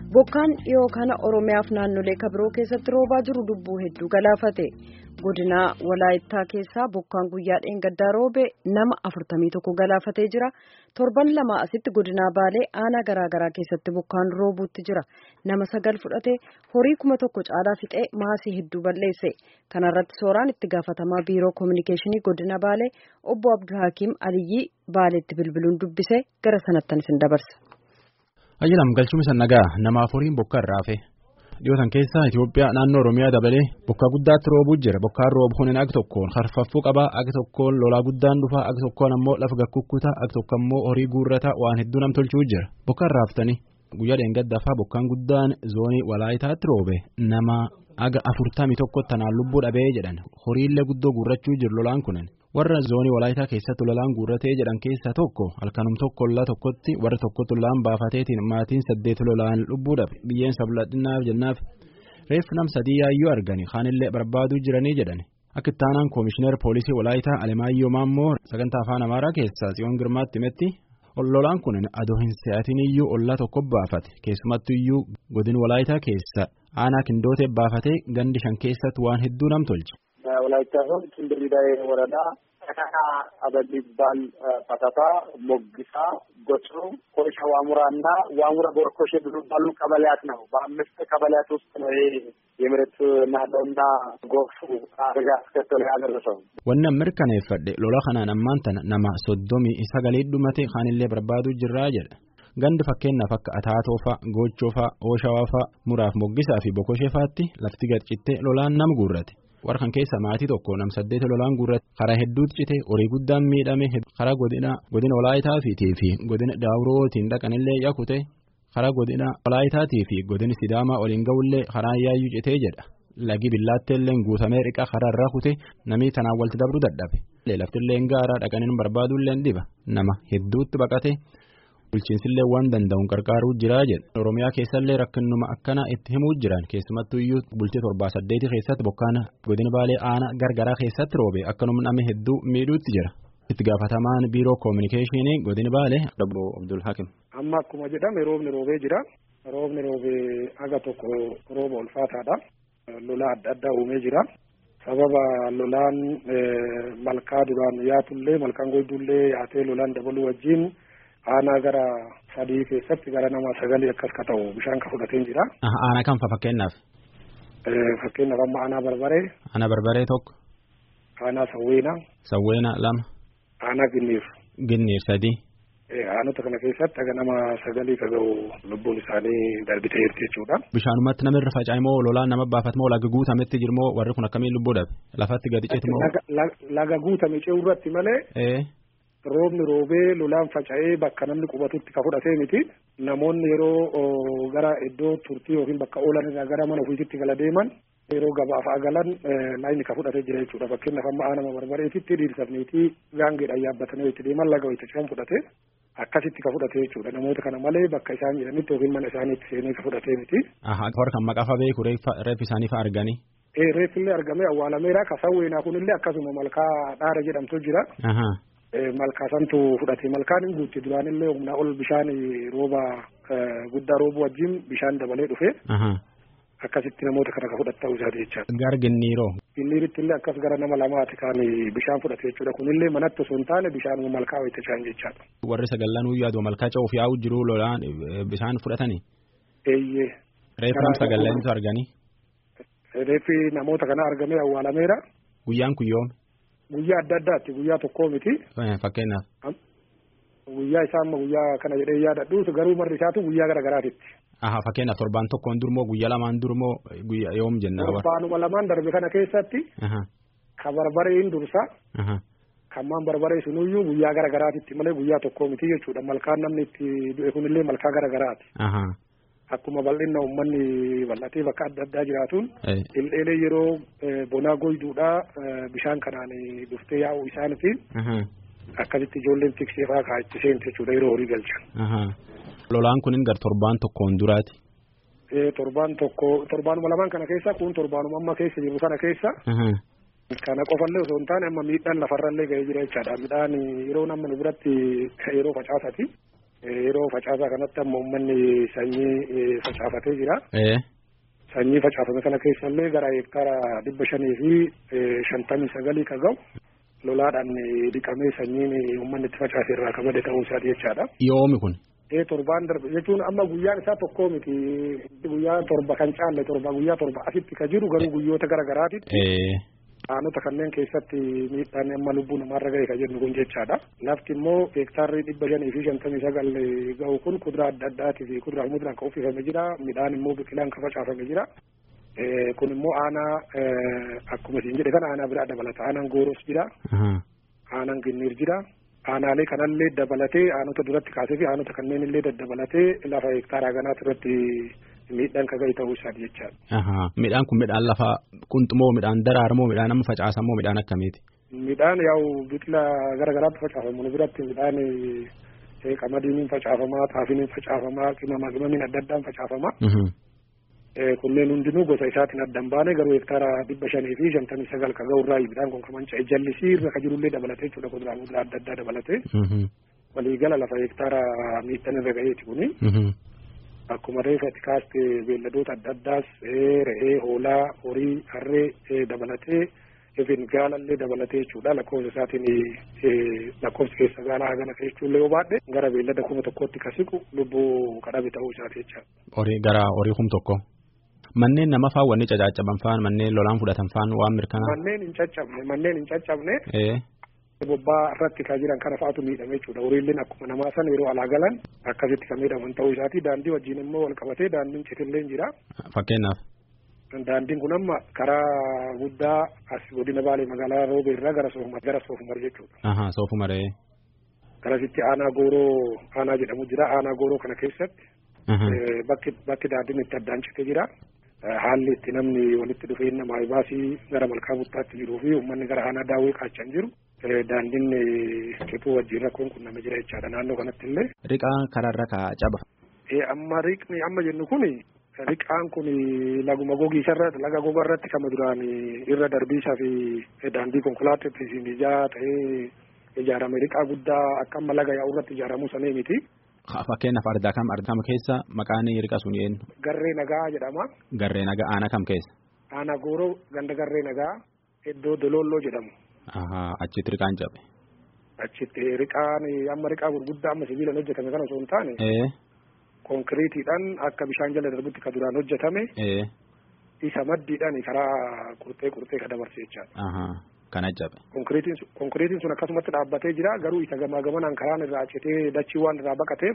bokkaan dhiyoo kana oromiyaaf naannolee kabiroo keessatti roobaa jiru lubbuu hedduu galaafate godina walaayittaa keessaa bokkaan guyyaa dheengaddaa roobe nama afurtamii tokko galaafatee jira torban lama asitti godina baalee aanaa garaagaraa keessatti bokkaan roobuutti jira nama sagal fudhate horii kuma tokko caalaa fixee maasii hedduu balleesse kanarratti sooraan itti gaafatamaa biiroo koominikeeshinii godina baalee obbo abdulhakiim aliyyii baaleetti bilbiluun dubbise gara sanattan isin dabarsa. Ayyaanam galchuun nagaa namaaf horiin bokka irraa hafe dhiyootan keessa Itoophiyaa naannoo Oromiyaa dabalee bokka guddaatti roobuu jira bokkaan roobu kunin ag tokkoon harfaffuu qabaa ag tokkoon lolaa guddaan dhufaa ag tokkoon ammoo lafa gakkukkutaa ag tokko ammoo horii guurrataa waan hedduu nam tolchuu jira bokka irraa haftanii guyyaa dheengaddaafaa bokkaan guddaan zoonii walaayitaatti roobe nama aga afurtamii tokko tanaan lubbuu dhabee jedhan horiillee guddoo guurrachuu jiru lolaan kunin. warra zoonii walaayitaa keessatti lolaan guurratee jedhan keessaa tokko halkanum tokko lola tokkotti warra tokkotti lolaan baafateetiin maatiin saddeet lolaan lubbuu dhabe biyyeen sabladhinaaf jennaaf reeffi nam sadii yaayyuu argani kaanillee barbaaduu jiranii jedhan akka ittaanaan koomishinar poolisii walaayitaa alemaayyoo maammoo sagantaa afaan amaaraa keessaa tsiyoon girmaatti himetti lolaan kun adoo hin se'atin iyyuu ollaa tokko baafate keessumattu iyyuu godin walaayitaa keessa aanaa kindootee baafatee gandi shan keessatti waan hedduu nam tolche. ወላይታ ዞን ኪንድሪዳዬ ወረዳ ተካካ አበል ይባል ፈተታ ሞግሳ ጎጭሩ ኮይሻ ዋሙራ እና ዋሙራ ቦርኮሼ የሚባሉ ቀበሌያት ነው። በአምስት ቀበሌያት ውስጥ ነው ይሄ የመሬት ናለውና ጎርፉ አደጋ አስከተለ ያደረሰው። wannan mirkaneeffadhe lola kanaan ammaan tana nama soddomii sagalee dhumate kaanillee barbaaduu jirraa jedha gandi fakkeenyaaf akka ataatoofa gochoofa ooshawafa muraaf moggisaa fi bokosheefaatti lafti gadcittee lolaan nam guurrate. warra kan keessa maatii tokko nam saddeet lolaan guurrate karaa hedduutti cite horii guddaan miidhame karaa godina godina walaayitaatii fi godina daawurootiin dhaqanillee yakute karaa godina walaayitaatii fi godina sidaamaa oliin ga'ullee karaa yaayyuu citee jedha lagi billaatteellee guutamee riqa karaa irraa kute namni tanaan walitti dabru dadhabe laftillee gaaraa dhaqaniin barbaaduullee dhiba nama hedduutti baqate. bulchiinsillee waan danda'uun qarqaaruu jiraa jedha oromiyaa keessallee rakkinuma akkana itti himuu jiran keessumattuu iyyuu bultii torbaa saddeeti keessatti bokkaana godina baalee aanaa gargaraa keessatti roobe akkanuma namni hedduu miidhuutti jira itti gaafatamaan biiroo koominikeeshinii godina baalee dabro abdul hakim. amma akkuma jedhame roobni roobee jira roobni roobee aga tokko rooba ulfaataadha lola adda addaa uumee jira. sababa lolaan malkaa duraan yaatullee malkaan goydullee yaatee lolaan dabaluu wajjin aanaa gara sadii keessatti gara nama sagalii akkas ka ta'u bishaan ka fudhatee jira. Aanaa kam fa fakkeenyaaf? Fakkeenyaaf amma aanaa barbaree. Aanaa barbaree tokko. Aanaa sawweenaa. Sawweenaa lama. Aanaa ginniir. Ginniir sadii. Aanota kana keessatti aga nama sagalii ka ga'u lubbuun isaanii darbitee jirti jechuudha. Bishaanumatti nama irra faca'e moo lolaan nama baafate moo laga guutametti jiru moo warri kun akkamiin lubbuu dhabe lafatti gadi ceeti moo. Laga guutame ce'uu irratti malee. roobni roobee lolaan faca'ee bakka namni qubatutti ka fudhatee miti namoonni yeroo gara iddoo turtii yookiin bakka oolan irraa gara mana ofiisitti gala deeman yeroo gabaaf galan laayini ka fudhatee jira jechuudha fakkeenyaaf amma aanama barbareetitti dhiirsafniitii gaangeedhaan yaabbatanii itti deeman laga itti ce'an fudhatee akkasitti ka fudhatee jechuudha namoota kana malee bakka isaan jedhanitti yookiin mana isaaniitti seenee ka fudhatee miti. Warra kan maqaa fa beeku reeffi isaanii fa arganii. Reeffillee argamee awwaalameera ka sawweenaa kunillee akkasuma malkaa dhaara jedhamtu jira. malkaasantu fudhate malkaan hin guutte duraanillee humnaa ol bishaan rooba guddaa roobuu wajjin bishaan dabalee dhufe. akkasitti namoota kana ka fudhatta ta'uu isaati jechaadha. Gara ginniiroo. Ginniiritti illee akkas gara nama lamaati kan bishaan fudhate jechuudha kunillee manatti osoo hin taane bishaan malkaa wayita bishaan jechaadha. Warri sagallan yaadu malkaa ce'uuf yaa'u jiru lolaan bishaan fudhatanii. Eeyyee. Reeffi nam sagallanitu arganii. Reeffi namoota kana argamee awwaalameera. Guyyaan kun yoom? Guyyaa adda addaatti guyyaa tokkoo miti. Fakkeenyaaf. Guyyaa isaa amma guyyaa kana jedhee yaadadhu garuu marri isaatu guyyaa gara garaatitti. Aha fakkeenyaaf torbaan tokkoon durmoo guyyaa lamaan durmoo guyyaa yoom jenna. Torbaanuma lamaan darbe kana keessatti. Ka barbareen dursa. Kan maan barbaree sunuyyuu guyyaa gara garaatitti malee guyyaa tokkoo miti jechuudha malkaan namni itti du'e kunillee malkaa gara garaati. Akkuma bal'inna uummanni bal'atee bakka adda addaa jiraatuun. Dhildheelee yeroo bonaa goyduudhaa bishaan kanaan dhuftee yaa'u isaaniitiin. Akkasitti ijoolleen tiksee fa'aa kaa itti seente jechuudha yeroo horii galchan. Lolaan kunin gar torbaan tokkoon duraati. Torbaan tokko torbaanuma lamaan kana keessa kun torbaanuma amma keessa jiru kana keessa. Kana qofallee osoo hin taane amma miidhaan lafarrallee ga'ee jira jechaadha. Midhaan yeroo namni biratti yeroo facaasati. Yeroo facaasaa kanatti amma uummanni sanyii facaafatee jira. Sanyii facaafame kana keessallee gara hektaara dhibba shanii fi shantamii sagalii kan ga'u lolaadhaan dhiqamee sanyiin uummanni itti facaase irraa kan bade ta'uu isaati jechaadha. Yoomi kun. Ee torbaan darbe jechuun amma guyyaan isaa tokkoo miti guyyaa torba kan caalle torba guyyaa torba asitti ka jiru garuu guyyoota gara garaatitti. Aanota kanneen keessatti miidhaan amma lubbuu namaarra ga'e ka jennu kun jechaadha. Lafti immoo hektaarri dhibba shanii fi shantamii sagal ga'u kun kuduraa adda addaatii fi kuduraa fi muduraan kan uffifame jira. Midhaan immoo biqilaan kan facaafame jira. Kun immoo aanaa akkuma isin jedhe kana aanaa biraa dabalata. Aanaan gooros jira. Aanaan ginniir jira. Aanaalee kanallee dabalatee aanota duratti kaasee fi aanota kanneen illee daddabalatee lafa hektaaraa ganaati irratti miidhaan ka ga'e ta'uu isaati jechaadha. Midhaan kun midhaan lafa qunxumoo midhaan daraarmoo midhaan amma facaasamoo midhaan akkamiiti? Midhaan yaa'u biqila gara garaatti facaafamu nu biratti midhaan qamadiin facaafamaa xaafiin facaafamaa qimama qimamiin adda addaan facaafamaa. Kunneen hundinuu gosa isaatiin adda hin baane garuu hektaara dhibba shanii fi shantamii sagal ka ga'u irraa midhaan kun kan manca'e jallisii irra ka jirullee dabalatee jechuudha kuduraa muduraa adda addaa dabalatee. Waliigala lafa hektaara miidhaan irra ga'eeti kuni. Akkuma reefatti kaaste beelladoota adda addaas re'ee, hoolaa, horii, harree dabalatee yookiin gaalallee dabalatee jechuudha lakkoofsa isaatiin lakkoofsi keessa gaalaa hagana jechuullee yoo baadhe gara beellada kuma tokkootti ka siqu lubbuu kadhabe ta'uu isaati jecha. Horii gara horii kum tokko. Manneen nama faan wanni caccaban faan manneen lolaan fudhatan faan waan mirkanaa. Manneen hin caccabne manneen hin caccabne. bobbaa irratti kan jiran kana fa'aatu miidhame jechuudha horiileen akkuma namaa san yeroo alaa galan akkasitti kan miidhaman ta'uu isaati daandii wajjin immoo wal qabatee daandiin citillee jira. Fakkeenyaaf. Daandiin kun amma karaa guddaa as godina baalee magaalaa roobee irraa gara soofumar gara soofumar jechuudha. Ahaa soofumaree. Garasitti aanaa gooroo aanaa jedhamu jira aanaa gooroo kana keessatti. Bakki bakki daandiin itti addaan cite jira. Haalli itti namni walitti dhufee nama baasii gara malkaa buttaatti jiruu fi uummanni gara aanaa daawwee qaachan jiru. daandiin cituu wajjin rakkoon kun nama jira jechaadha naannoo kanatti illee. Riqaa karaarra kaa caba. Amma riqni amma jennu kun riqaan kun laguma gogiisarra laga goga irratti kama duraan irra darbiisaa fi daandii konkolaataatti ijaa ta'ee ijaarame riqaa guddaa akka amma laga yaa'u irratti ijaaramuu sanee miti. Fakkeenyaaf ardaa kam ardaa kam keessa maqaan riqa sun eenyu? Garree nagaa jedhama. Garree nagaa aanaa kam keessa? Aanaa gooroo ganda garree nagaa iddoo doloolloo jedhamu. achitti riqaan cabe. Achitti riqaan amma riqaa gurguddaa amma sibiilaan hojjetame kana osoo hin taane. Konkiriitiidhaan akka bishaan jala darbutti ka duraan hojjetame. Isa maddiidhaan karaa qurxee qurxee ka dabarse jechaadha. Kana cabe. Konkiriitiin sun akkasumatti dhaabbatee jira garuu isa gamaa gamanaan karaan irraa citee dachii waan irraa baqateef.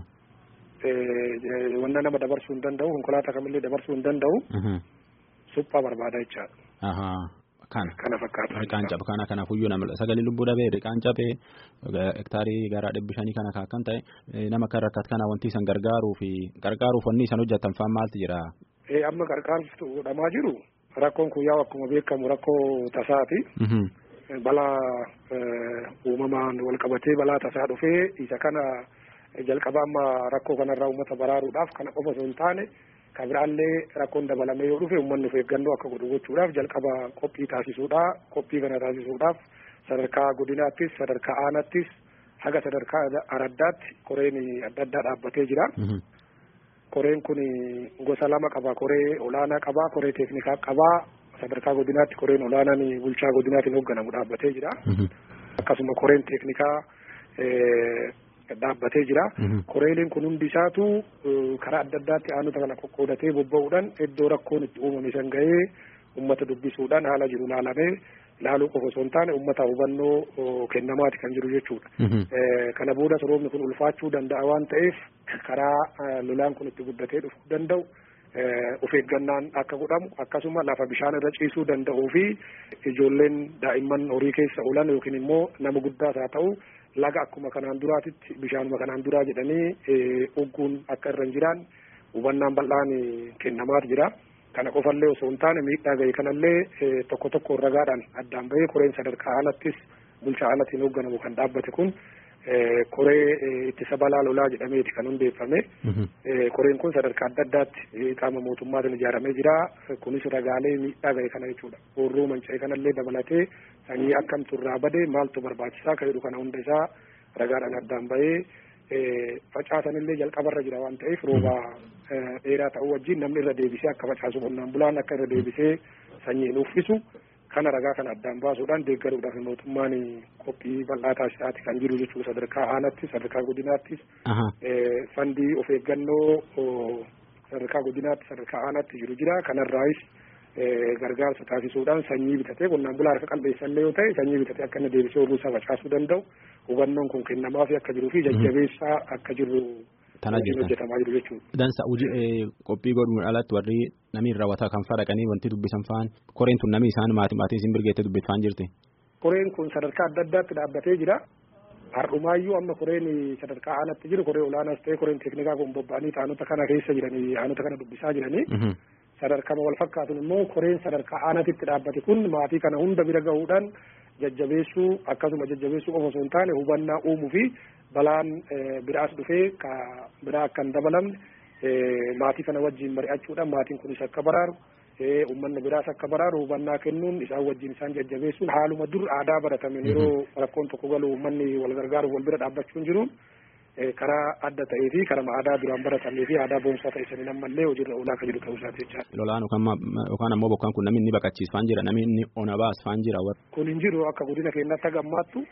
Wanta nama dabarsuu hin danda'u konkolaataa kamillee dabarsuu hin danda'u. Suphaa barbaada jechaadha. Kana. Kana fakkaata. Riqaan cabe kana kanaafuyyuu nama sagalee lubbuu dhabee riqaan cabee hektaarii gara dhibbi shanii kana kan ta'e nama kan rakkatu kana wanti isan gargaaruu fi gargaaruuf wanni isan hojjetan faan maaltu jira? Amma gargaarsa godhamaa jiru rakkoon kun yaa'u akkuma beekamu rakkoo tasaati. Balaa uumamaan wal qabatee balaa tasaa dhufee isa kana jalqaba amma rakkoo kanarraa uummata baraaruudhaaf kana qofa osoo hin taane. Kan biraallee rakkoon dabalamee yoo dhufe uummanni of eeggannoo akka godhu gochuudhaaf jalqaba qophii taasisuudha. Qophii kana taasisuudhaaf sadarkaa godinaattis sadarkaa aanaattis haga sadarkaa araddaatti koreen adda addaa dhaabbatee jira. Koreen kun gosa lama qaba. Koree olaanaa qaba. Koree teeknikaa qaba. Sadarkaa godinaatti koreen olaanaan bulchaa godinaatiin hoogganamu dhaabbatee jira. Akkasuma koreen teeknikaa dhaabbatee jira. Koreeleen kun hundi isaatu karaa adda addaatti aanota kana qoqqoodatee bobba'uudhaan iddoo rakkoon itti uumame san ga'ee uummata dubbisuudhaan haala jiru laalamee laaluu qofa osoo hin taane uummata hubannoo kennamaati kan jiru jechuudha. Kana boodas roobni kun ulfaachuu danda'a waan ta'eef karaa lolaan kun itti guddatee dhufuu danda'u. of eeggannaan akka godhamu akkasuma lafa bishaan irra ciisuu danda'uu fi ijoolleen daa'imman horii keessa oolan yookiin immoo nama guddaas haa ta'u laga akkuma kanaan duraatitti bishaanuma kanaan duraa jedhanii ugguun akka irra hin jiraan hubannaan bal'aan kennamaatu jira. Kana qofallee osoo hin taane miidhaa ga'e kanallee tokko tokko ragaadhaan addaan bahee koreen sadarkaa alattis bulchaa alatiin hoogganamu kan dhaabbate kun koree ittisa balaa lolaa jedhameeti kan hundeeffame. Koreen kun sadarkaa adda addaatti qaama mootummaatiin ijaaramee jira. Kunis ragaalee miidhaa ga'e kana jechuudha. Horroo manca'e kanallee dabalatee sanyii akkamtu irraa bade maaltu barbaachisaa kan jedhu kana hunda isaa ragaadhaan addaan bahee facaasanillee jalqabarra jira waan ta'eef rooba dheeraa ta'uu wajjin namni irra deebisee akka facaasu qonnaan bulaan akka irra deebisee sanyiin uffisu kana ragaa kana addaan baasuudhaan deeggaruudhaaf mootummaan qophii bal'aa taasisaati kan jiru jechuudha sadarkaa aanatti sadarkaa godinaattis fandii of eeggannoo sadarkaa godinaatti sadarkaa aanaatti jiru jira kanarraayis gargaarsa taasisuudhaan sanyii bitatee qonnaan bulaa harka qalbeessallee yoo ta'e sanyii bitatee akka inni deebisee oguu isaa facaasuu danda'u hubannoon kun kennamaafii akka jiruu fi jajjabeessaa akka jiru hojjetamaa jiru jechuudha. Dansa qophii godhuun alatti warri namni raawwataa kan fadhaqanii wanti dubbisan fa'aan koreen tun namni isaan maatii maatiin isin birgeettee dubbifaan jirti. Koreen kun sadarkaa adda addaatti dhaabbatee jira. Har'umaayyuu amma koreen sadarkaa aanaatti jiru koree olaanaas ta'e koreen teeknikaa kun bobba'anii taanota kana keessa jiranii aanota kana dubbisaa jiranii. sadarkama wal fakkaatuun immoo koreen sadarkaa aanatitti dhaabbate kun maatii kana hunda bira gahuudhaan jajjabeessuu akkasuma jajjabeessuu qofa osoo hin taane hubannaa uumuu fi balaan biraas dhufee ka biraa akka hin dabalamne maatii kana wajjin mari'achuudhaan maatiin kunis akka baraaru uummanni biraas akka baraaru hubannaa kennuun isaan wajjin isaan jajjabeessuun haaluma dur aadaa baratameen yeroo rakkoon tokko galu uummanni wal gargaaruuf wal bira dhaabbachuun jiruun karaa adda ta'ee fi karaa aadaa duraan baratamee fi aadaa boonsaa ta'e saniin ammallee hojiirra oolaa akka jiru ta'uu isaati jechaadha. Lolaan yookaan ammoo bokkaan kun namni inni baqachiisfaan jira namni inni ona baasfaan jira. Kun hin jiru akka godina keenyatti gammaattu.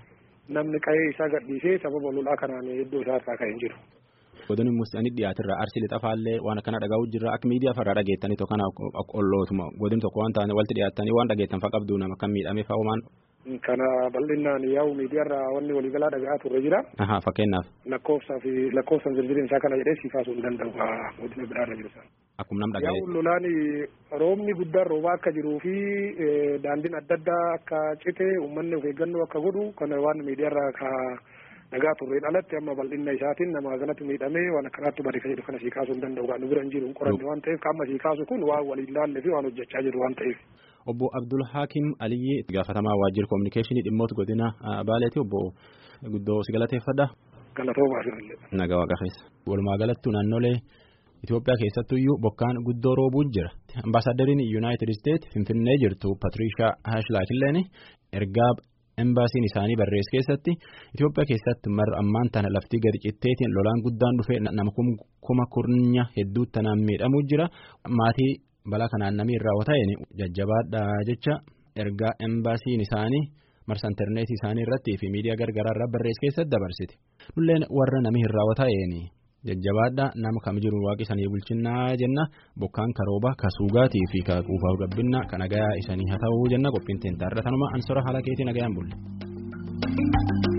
Namni qa'ee isaa gadhiisee sababa lolaa kanaan iddoo isaa irraa ka'ee hin jiru. Godin musanii dhiyaatirra arsii lixafaallee waan akkana dhagahu jirra akka miidiyaa farraa dhageettanii tokko kana ollootuma godin tokko waan taane walitti dhiyaattanii waan dhageettan fa qabdu nama kan miidhame fa homaan. Kana bal'inaan yaa'u miidiyaarra wanni waliigalaa dhagahaa turre jira. Aha fakkeenyaaf. Lakkoofsaa fi lakkoofsan zirzirin isaa kana jedhee si kaasuu hin danda'u godina biraarra jiru sana. Akkuma nam dhaga'e. Yaa'u lolaan roobni guddaan roobaa akka jiruu fi daandiin adda addaa akka cite uummanni of eeggannoo akka godhu kana waan miidiyaarra ka dhagaa turreen alatti amma bal'inna isaatiin nama kanatti miidhamee waan akkanaatti bade ka jedhu kana sii kaasuu hin danda'u kan bira hin jiru hin qoranne waan ta'eef kan amma sii kaasu kun waan waliin laalle fi waan hojjechaa jiru waan ta'eef. Obbo Abdul Hakim Aliyyi itti gaafatamaa waajjira kominikeeshinii dhimmoota godina Baaleeti obbo guddoo si galateeffadha. Galatoomaa firallee. Nagaa waaqa keessa. Walumaa galatti naannolee Itoophiyaa keessattuyyuu bokkaan guddoo roobuu jira. Ambaasaadariin Yuunaayitid Isteet Finfinnee jirtu Patirishaa Haashlaakilleen ergaa embaasiin isaanii barreesse keessatti Itoophiyaa keessatti marra ammaan tana laftii gadi citteetiin lolaan guddaan dhufee nama kuma kurnya hedduu tanaan miidhamuu jira. Maatii balaa kanaan namni irraa ta'een jajjabaadha jecha ergaa embaasiin isaanii marsa intarneetii isaanii irratti fi miidiyaa gargaraa irraa barreesse keessatti dabarsite. Nulleen warra namni irraa ta'een jajjabaadha nama kam jiru waaqi isanii bulchinnaa jenna bokkaan karooba kasuugaatii fi kuufaaf gabbinna kan nagayaa isanii haa ta'uu jenna qophiin teentaarra tanuma ansora haala keetii nagayaan bulle.